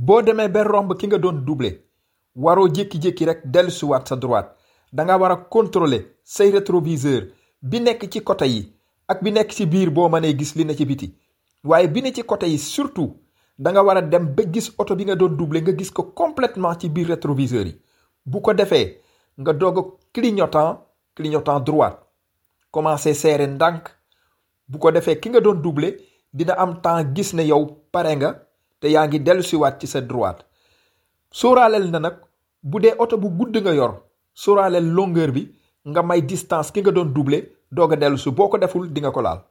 boo demee ba romb ki nga doon doubler waroo jékki-jékki rek dellusiwaat sa droite da nga war a contrôler say rétroviseur bi nekk ci côté yi ak bi nekk ci biir boo mënee gis li ne ci biti waaye bi ne ci côté yi surtout da nga war a dem ba gis oto bi nga doon doubler nga gis ko complètement ci biir rétroviseur yi bu ko defee nga doog a clignotant clignotant droite commencé serré ndànk bu ko defee ki nga doon doubler dina am temps gis ne yow pare nga te yaa ngi dellusiwaat ci sa droite sóoraaleel na nag bu dee oto bu gudd nga yor sóoraaleel longueur bi nga may distance ki nga doon doubler doog a dellusi boo ko deful di nga ko laal